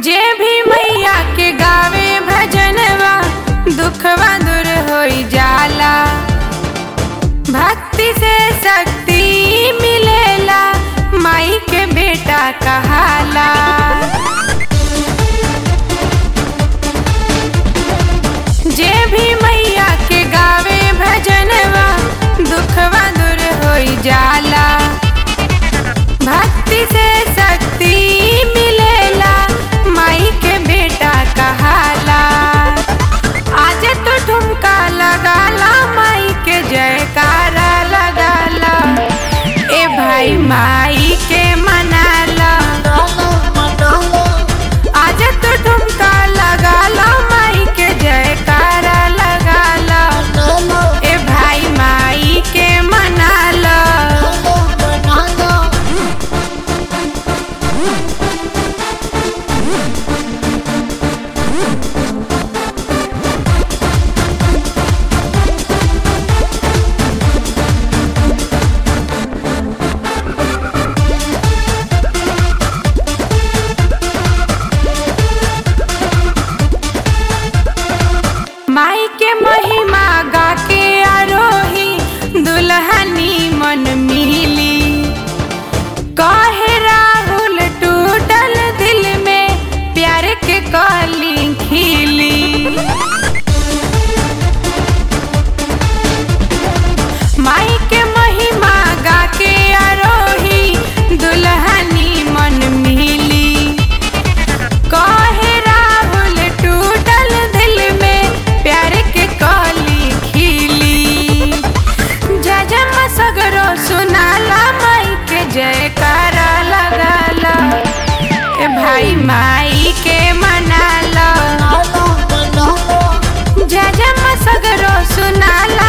जे भी मैया के गावे भजनवा दुखवा दूर होई जाला भक्ति से शक्ति मिलेला माई के बेटा कहाला जे भी मैया के गावे भजनवा दुखवा दूर होई जाला भक्ति से शक्ति मिलेला माई के बेटा कहाला आज तो ठुमका लगाला माई के जयकारा लगाला ए भाई माई के मनाला आज तो ठुमका लगाला माई के जयकारा लगाला ए भाई माई के मनाला माई के महिमा गा के आरोही दुल्हनी मन मिली कहे राहुल टूटल दिल में प्यार के कली खिली माई के महिमा गा के आरोही दुल्हनी मन मिली कहे राहुल टूटल दिल में प्यार के कली खिली जजम सगरो सुनाला माई के जयकारा लगाला ए भाई माई के मनाला जजम सगरो सुनाला